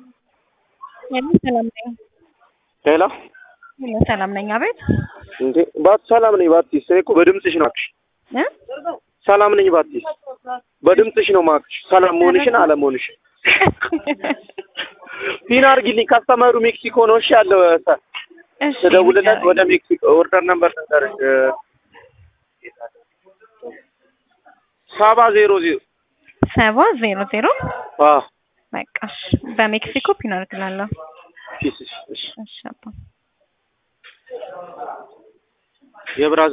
ሄሎ ሰላም ነኝ። ሄሎ ሄሎ ሰላም ነኝ። አቤት እንዴ ባት ሰላም ነኝ ባቲስ። እኔ እኮ በድምፅሽ ነው አልኩሽ። እ ሰላም ነኝ ባቲስ። በድምፅሽ ነው ማክሽ ሰላም መሆንሽን አለመሆንሽን ፒን አድርጊልኝ። ካስተመሩ ሜክሲኮ ነው። እሺ ያለው እሺ ተደውልለት ወደ ሜክሲኮ ኦርደር ነምበር ተንገርሽ ሰባ ዜሮ ዜሮ ሰባ ዜሮ ዜሮ አዎ በቃ እሺ። በሜክሲኮ ፒን አድርግላለሁ። ፒስ እሺ እሺ አባ የብራዝ